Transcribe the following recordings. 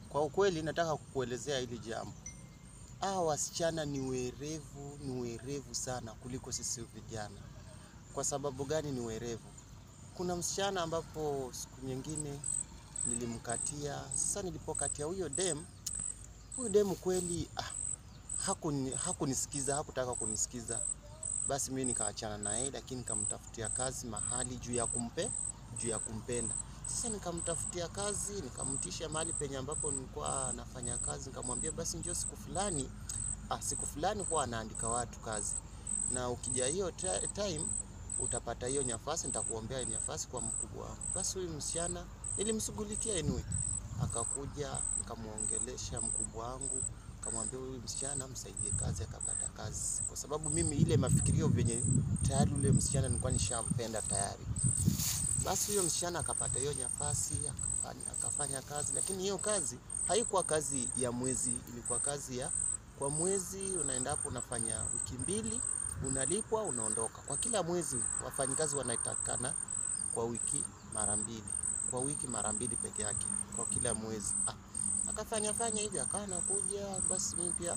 Kwa ukweli nataka kukuelezea hili jambo. Hawa wasichana ni werevu, ni werevu sana kuliko sisi vijana. Kwa sababu gani ni werevu? Kuna msichana ambapo siku nyingine nilimkatia. Sasa nilipokatia huyo dem, huyo dem kweli ah, hakuni, hakunisikiza, hakutaka kunisikiza. Basi mimi nikaachana naye, lakini nikamtafutia kazi mahali juu ya kumpe, juu ya kumpenda. Sasa nikamtafutia kazi, nikamtisha mahali penye ambapo nilikuwa nafanya kazi, nikamwambia basi njoo siku fulani. Ah, siku fulani huwa anaandika watu kazi, na ukija hiyo ti- time utapata hiyo nafasi, nitakuombea nafasi kwa mkubwa wangu. Basi huyu msichana nilimshughulikia anyway, akakuja nikamuongelesha mkubwa wangu, nikamwambia huyu msichana msaidie kazi, akapata kazi, kwa sababu mimi ile mafikirio venye tayari ule msichana nilikuwa nishampenda tayari. Basi huyo msichana akapata hiyo nafasi akafanya, akafanya kazi, lakini hiyo kazi haikuwa kazi ya mwezi, ilikuwa kazi ya kwa mwezi. Unaenda hapo unafanya wiki mbili, unalipwa, unaondoka. Kwa kila mwezi wafanyikazi wanatakana kwa wiki mara mbili, kwa wiki mara mbili peke yake kwa kila mwezi. Ah, akafanya fanya hivi, akawa anakuja. Basi mimi pia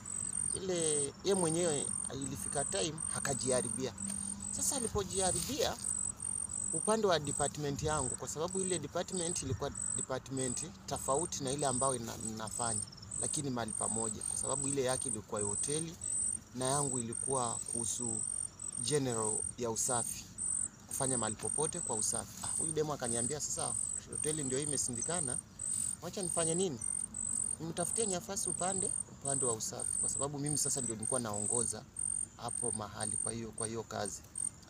ile ye mwenyewe ilifika time akajiharibia. Sasa alipojiharibia upande wa department yangu, kwa sababu ile department ilikuwa department tofauti na ile ambayo ina- ninafanya, lakini mahali pamoja, kwa sababu ile yake ilikuwa ya hoteli na yangu ilikuwa kuhusu general ya usafi, kufanya mahali popote kwa usafi. Ah, huyu demo akaniambia sasa, hoteli ndio hii imesindikana, wacha nifanye nini? Nimtafutie nafasi upande upande wa usafi, kwa sababu mimi sasa ndio nilikuwa naongoza hapo mahali, kwa hiyo kwa hiyo kazi.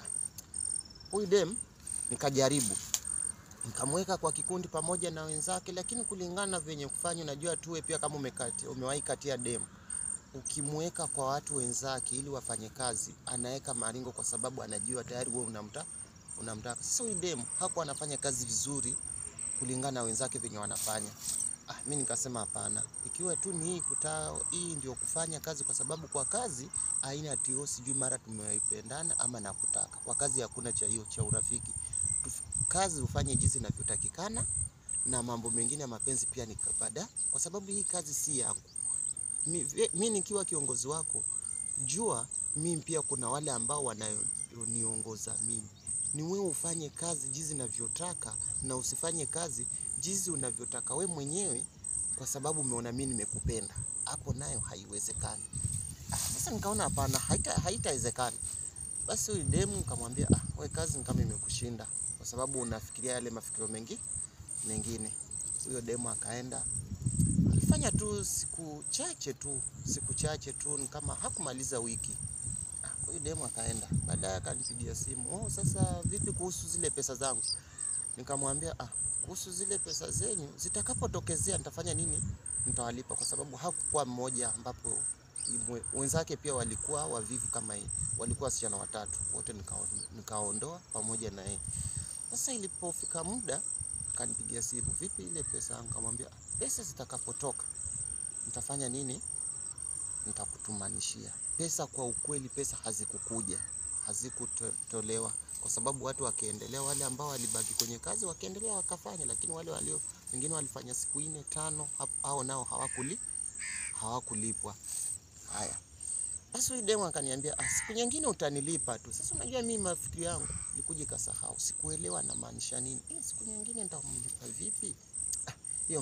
Huyu dem nikajaribu nikamweka kwa kikundi pamoja na wenzake, lakini kulingana na venye kufanya, unajua tuwe pia kama umekati, umewahi katia demu, ukimweka kwa watu wenzake ili wafanye kazi, anaweka maringo kwa sababu anajua tayari wewe unamta unamtaka. Sasa huyu demu hakuwa anafanya kazi vizuri kulingana na wenzake venye wanafanya. Ah, mi nikasema hapana, ikiwa tu ni hii kuta, hii ndio kufanya kazi, kwa sababu kwa kazi haina tio, sijui mara tumeipendana ama nakutaka. Kwa kazi hakuna cha hiyo cha urafiki. Tuf- Kazi ufanye jinsi inavyotakikana, na mambo mengine ya mapenzi pia ni baada, kwa sababu hii kazi si yangu. Mi, ve- mi nikiwa kiongozi wako, jua mimi pia kuna wale ambao wananiongoza mimi. Ni wewe ufanye kazi jinsi unavyotaka na usifanye kazi jinsi unavyotaka we mwenyewe, kwa sababu umeona mimi nimekupenda. Hapo nayo haiwezekani. Ah, Sasa nikaona hapana, haita haitawezekana. Basi huyu demu nikamwambia, ah, we kazi ni kama imekushinda, kwa sababu unafikiria yale mafikirio mengi mengine. Huyo demu akaenda alifanya tu siku chache tu, siku chache tu, ni kama hakumaliza wiki. Ah, Huyu demu akaenda, baadaye akanipigia simu, oh, sasa vipi kuhusu zile pesa zangu? Nikamwambia ah, kuhusu zile pesa zenyu zitakapotokezea nitafanya nini? Nitawalipa, kwa sababu hakukuwa mmoja ambapo imwe- wenzake pia walikuwa wavivu kama yeye, walikuwa wasichana watatu wote, nikao- nikaondoa pamoja na yeye. Sasa ilipofika muda akanipigia simu, vipi ile pesa yangu? Nikamwambia "Ah, pesa zitakapotoka nitafanya nini? Nitakutumanishia pesa. Kwa ukweli, pesa hazikukuja, hazikutolewa kwa sababu watu wakiendelea, wale ambao walibaki kwenye kazi wakiendelea wakafanya, lakini wale walio wengine walifanya siku nne tano, hap- hao nao hawakuli hawakulipwa. Haya basi, huyu demu akaniambia ah, siku nyingine utanilipa tu. Sasa unajua mimi mafikiri yangu ilikuja ikasahau, sikuelewa anamaanisha nini. Eh, siku nyingine nitamlipa vipi? Ah, hiyo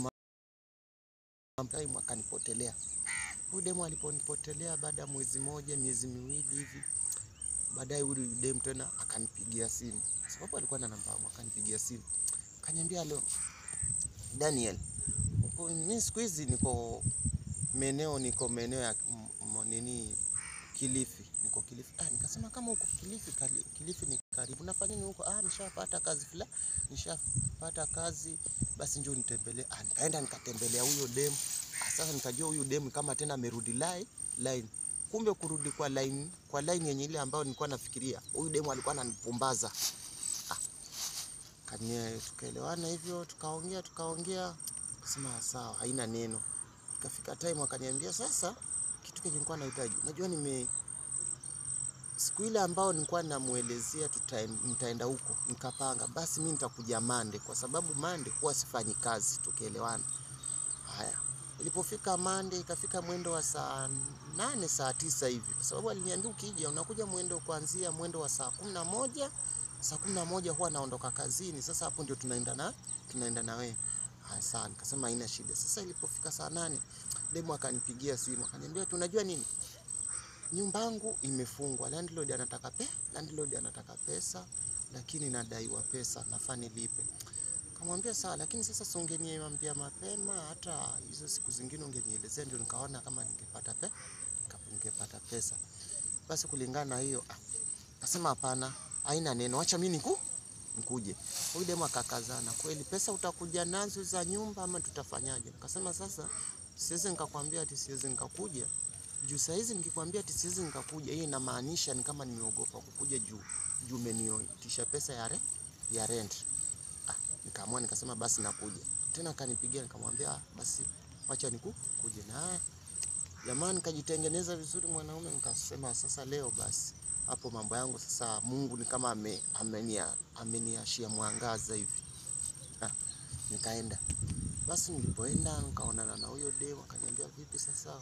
mambo time akanipotelea. Huyu demu aliponipotelea baada ya mwezi moja, miezi miwili hivi, baadaye huyu demu tena akanipigia simu, kwa sababu alikuwa na namba yangu, akanipigia simu akaniambia, leo Daniel, uko- mimi siku hizi niko maeneo niko maeneo ya m- m- nini Kilifi, niko Kilifi. Ah, nikasema kama uko Kilifi, kali- Kilifi ni karibu, nafanya nini huko? Ah, nishapata kazi fulani, nishapata kazi, basi njoo nitembelee. Ah, nikaenda nikatembelea huyo demu. Ah, sasa nikajua huyu demu kama tena amerudi line line, kumbe kurudi kwa line kwa line yenye ile ambayo nilikuwa nafikiria, huyu demu alikuwa ananipumbaza. Ah, kanye tukaelewana hivyo, tukaongea tukaongea, kasema sawa, haina neno. Ikafika time akaniambia sasa, kitu kenye nilikuwa nahitaji, unajua nime siku ile ambao nilikuwa namuelezea tutaen- nitaenda huko, nikapanga basi mi nitakuja Mande kwa sababu Mande huwa sifanyi kazi, tukielewana. Haya, ilipofika Monday, ikafika mwendo wa saa nane saa tisa hivi, kwa sababu aliniambia ukija unakuja mwendo kuanzia mwendo wa saa kumi na moja saa kumi na moja huwa naondoka kazini. Sasa hapo ndio tunaenda na tunaenda na wewe. Haya, sawa, nikasema haina shida. Sasa ilipofika saa nane demu akanipigia simu akaniambia, tunajua nini, nyumba yangu imefungwa, landlord anataka pe landlord anataka pesa, lakini nadaiwa pesa, nafaa nilipe. Kamwambia sawa, lakini sasa si ungeniambia mapema, hata hizo siku zingine ungenielezea, ndio nikaona kama ningepata pe ningepata pesa. Basi kulingana na hiyo, ah, kasema hapana, haina neno, acha mimi niku nikuje. Huyu demu akakazana, kweli pesa utakuja nazo za nyumba ama tutafanyaje? Nikasema sasa siwezi nikakwambia ati siwezi nikakuja juu saa hizi nikikwambia ati siwezi nikakuja, hiyo inamaanisha ni kama nimeogopa kukuja juu juu umenioitisha pesa ya re, ya rent. Ah, nikaamua nikasema basi nakuja tena. Akanipigia nikamwambia ah, basi wacha niku kuje na jamani, nikajitengeneza vizuri mwanaume, nikasema sasa leo basi hapo mambo yangu sasa, Mungu ni kama ame, amenia, ameniashia mwangaza hivi ah, nikaenda basi. Nilipoenda nikaonana na huyo demu, akaniambia vipi sasa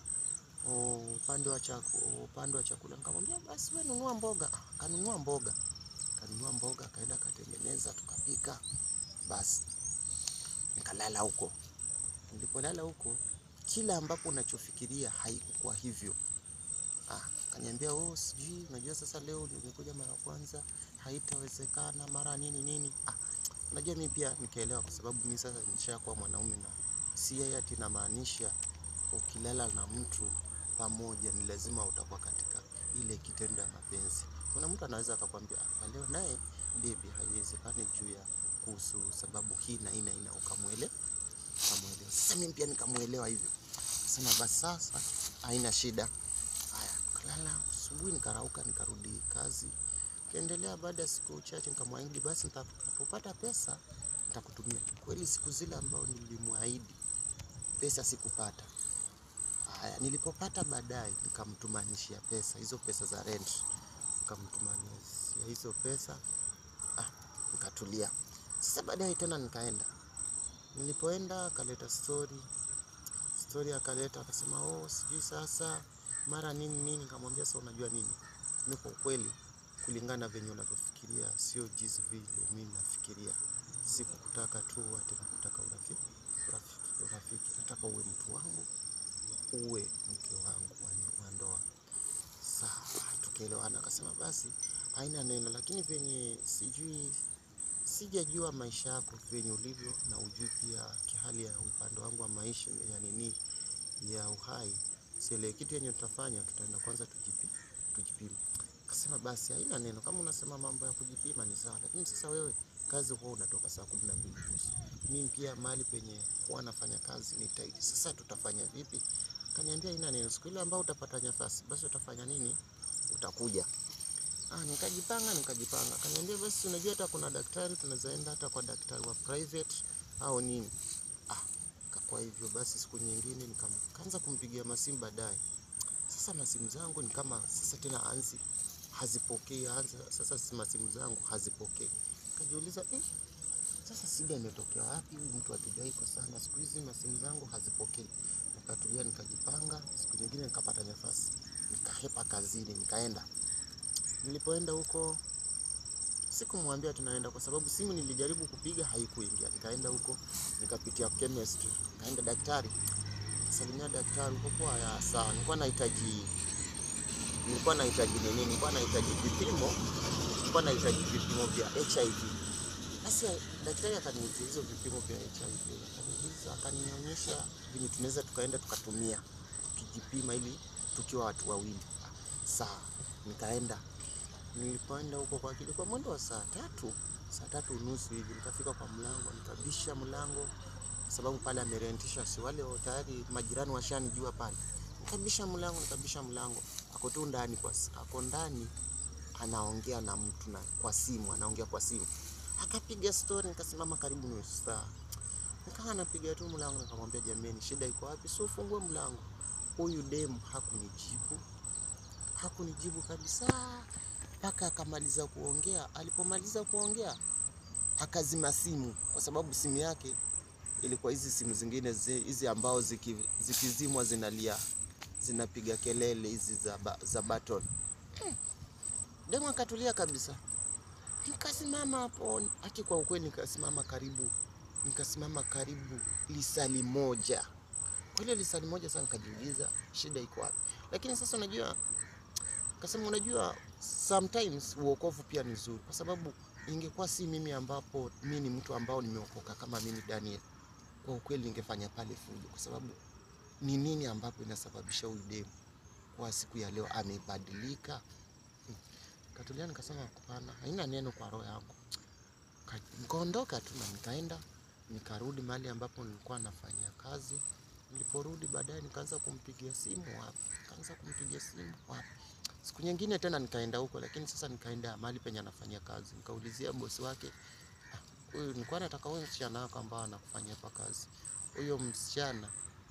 upande wa chakula, upande wa chakula. Nikamwambia basi wewe nunua mboga. Kanunua mboga, kanunua mboga, akaenda akatengeneza, tukapika. Basi nikalala huko. Nilipolala huko, kila ambapo unachofikiria haikukuwa hivyo. Ah, kaniambia oh, sijui unajua sasa leo ndio nimekuja mara kwanza, haitawezekana mara nini nini. Ah, unajua mimi pia nikaelewa, kwa sababu mimi sasa nishakuwa mwanaume na si yeye ati namaanisha ukilala na mtu pamoja ni lazima utakuwa katika ile kitendo ya mapenzi. Kuna mtu anaweza akakwambia kwa leo naye bibi, haiwezekani juu ya kuhusu sababu hii na hii na hii, ukamwele ukamwelewa. Sasa mimi pia nikamuelewa hivyo, sema basi sasa haina shida. Haya, kalala asubuhi, nikarauka, nikarudi kazi, kaendelea. Baada ya siku chache nikamwahidi basi nitakapopata pesa nitakutumia. Kweli siku zile ambao nilimwahidi pesa sikupata. Haya, nilipopata baadaye nikamtumanishia pesa hizo, pesa za rent nikamtumanishia hizo pesa ah, nikatulia. Sasa baadaye tena nikaenda, nilipoenda akaleta story story, akaleta akasema, oh, sijui sasa mara nini nini. Nikamwambia sasa, unajua nini, mimi kwa kweli, kulingana na venye unavyofikiria sio jinsi vile mimi nafikiria. Sikukutaka tu ati nakutaka urafiki, urafiki, urafiki, nataka uwe mtu wangu uwe mke wangu wa ndoa. Sawa, tukaelewana. Akasema basi haina neno, lakini venye sijui, sijajua maisha yako venye ulivyo na ujui pia kihali ya upande wangu wa maisha ya nini ya uhai, sielewi kitu yenye tutafanya. Tutaenda kwanza tujipi, tujipime. Akasema basi haina neno, kama unasema mambo ya kujipima ni sawa, lakini sasa wewe kazi huwa unatoka saa kumi na mbili nusu mimi pia mahali penye huwa nafanya kazi ni tight. Sasa tutafanya vipi? Kaniambia ina neno, siku ile ambao utapata nafasi basi utafanya nini? Utakuja. Ah, nikajipanga nikajipanga. Kaniambia basi, unajua hata kuna daktari tunaweza enda hata kwa daktari wa private au nini. Ah, kwa hivyo basi siku nyingine nikaanza kumpigia masimu baadaye. Sasa masimu zangu ni kama sasa tena anzi hazipokei, anza sasa masimu zangu hazipokei. Kajiuliza eh, sasa shida imetokea wapi? Huyu mtu hatujai kwa sana, siku hizi masimu zangu hazipokei. Nikatulia, nikajipanga. Siku nyingine nikapata nafasi, nikahepa kazini, nikaenda. Nilipoenda huko sikumwambia tunaenda, kwa sababu simu nilijaribu kupiga haikuingia. Nikaenda huko, nikapitia chemistry, nikaenda daktari, salimia daktari huko kwa ya sawa. Nilikuwa nahitaji nilikuwa nahitaji nini? Nilikuwa nahitaji vipimo, nilikuwa nahitaji vipimo vya HIV. Basi daktari akaniuliza hizo vipimo vya HIV, akaniuliza akanionyesha venye tunaweza tukaenda tukatumia tukijipima ili tukiwa watu wawili. Sawa, nikaenda. Nilipoenda huko kwa kilikuwa mwendo wa saa tatu, saa tatu unusu hivi, nikafika kwa mlango, nikabisha mlango sababu pale amerentisha, si wale tayari majirani washanijua pale. Nikabisha mlango, nikabisha mlango, ako tu ndani, kwa ako ndani anaongea na mtu na kwa simu, anaongea kwa simu akapiga stori, nikasimama karibu nusu saa, nikawa napiga tu mlango, nikamwambia jameni, shida iko wapi? Si ufungue mlango. Huyu demu hakunijibu, hakunijibu kabisa mpaka akamaliza kuongea. Alipomaliza kuongea akazima simu, kwa sababu simu yake ilikuwa hizi simu zingine zi- hizi ambao ziki, zikizimwa zinalia zinapiga kelele hizi za, ba, za button. Hmm. Demu akatulia kabisa, nikasimama hapo aki, kwa ukweli nikasimama karibu nikasimama karibu lisali moja. Kwa ile lisali moja sasa nikajiuliza shida iko wapi, lakini sasa unajua kasema unajua, sometimes uokovu pia ni nzuri, kwa sababu ingekuwa si mimi ambapo mi ni mtu ambao nimeokoka kama mimi Daniel, kwa ukweli ningefanya pale fujo, kwa sababu ni nini ambapo inasababisha huyu demu kwa siku ya leo amebadilika? Hmm. Katulia nikasema hapana, haina neno kwa roho yangu. Ka- Nikaondoka tu na nikaenda nikarudi mahali ambapo nilikuwa nafanyia kazi. Niliporudi baadaye nikaanza kumpigia simu wapi, nikaanza kumpigia simu wapi. Siku nyingine tena nikaenda huko, lakini sasa nikaenda mahali penye anafanyia kazi, nikaulizia bosi wake, "Ah, huyu nilikuwa nataka huyu msichana wako ambao anakufanyia hapa kazi, huyo msichana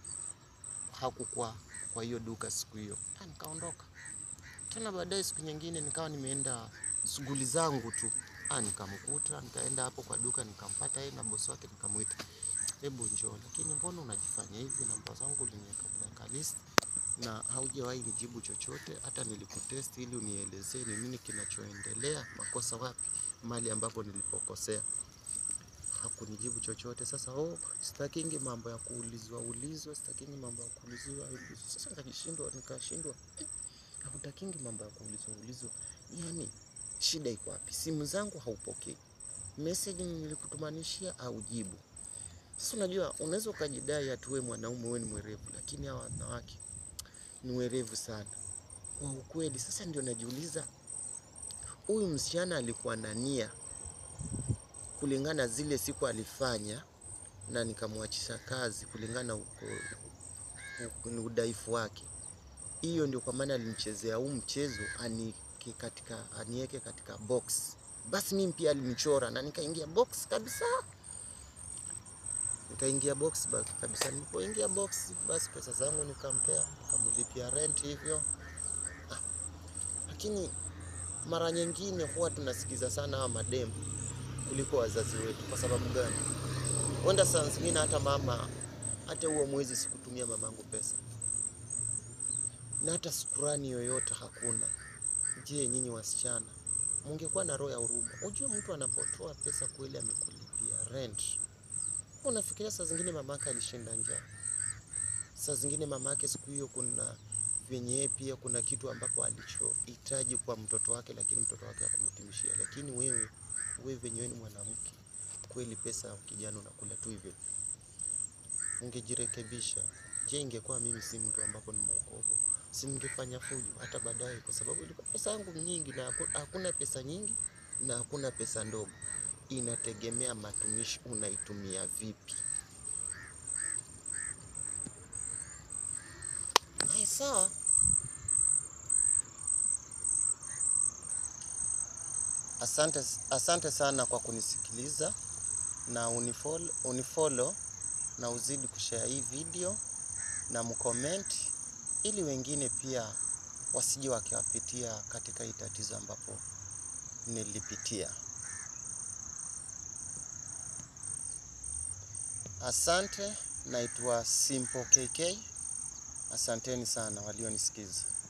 hakukuwa kwa hiyo duka siku hiyo. Ah, nikaondoka tena. Baadaye siku nyingine nikawa nimeenda shughuli zangu tu, ah, nikamkuta, nikaenda hapo kwa duka, nikampata yeye na bosi wake, nikamwita, hebu njoo, lakini mbona unajifanya hivi? Namba zangu uliniweka blacklist na haujawahi nijibu chochote. Hata nilikutest ili unielezee ni nini kinachoendelea, makosa wapi, mahali ambapo nilipokosea. Hakunijibu chochote. Sasa oh, sitakingi mambo ya kuulizwa ulizwa, sitakingi mambo ya kuulizwa ulizwa. Sasa nikajishindwa, nikashindwa eh, hakutakingi mambo ya kuulizwa ulizwa, yani shida iko wapi? Simu zangu haupokei, message nilikutumanishia aujibu. Sasa unajua, unaweza ukajidai ati wewe mwanaume wewe ni mwerevu, lakini hawa wanawake ni werevu sana kwa ukweli. Sasa ndio najiuliza, huyu msichana alikuwa na nia kulingana zile siku alifanya, na nikamwachisha kazi kulingana uko uko- ni udhaifu wake. Hiyo ndio kwa maana alinichezea huu mchezo anieke katika, anieke katika box. Basi mimi pia alinichora na nikaingia box kabisa, nikaingia box ba- kabisa. Nilipoingia box, basi pesa zangu nikampea, nikamlipia rent hivyo. Ah, lakini mara nyingine huwa tunasikiza sana hawa mademu kuliko wazazi wetu. Kwa sababu gani? Wenda saa zingine hata mama, hata huo mwezi sikutumia mamangu pesa na hata shukurani yoyote hakuna. Je, nyinyi wasichana mungekuwa na roho ya huruma? Ujue mtu anapotoa pesa kweli amekulipia rent, unafikiria saa zingine mamake alishinda njaa, saa zingine mamake siku hiyo kuna vyenye yeye pia kuna kitu ambapo alichohitaji kwa mtoto wake, lakini mtoto wake hakumtimishia. Lakini wewe wewe venye wewe ni mwanamke kweli, pesa ya kijana unakula tu hivyo, ungejirekebisha. Je, ingekuwa mimi si mtu ambapo ni mwokovu, si ningefanya fujo hata baadaye, kwa sababu ilikuwa pesa yangu nyingi, na haku- hakuna pesa nyingi na hakuna pesa ndogo, inategemea matumishi unaitumia vipi. Haya, sawa. Asante, asante sana kwa kunisikiliza na unifollow, unifollow na uzidi kushare hii video na mcomment ili wengine pia wasije wakiwapitia katika hii tatizo ambapo nilipitia. Asante, naitwa Simple KK. Asanteni sana walionisikiza.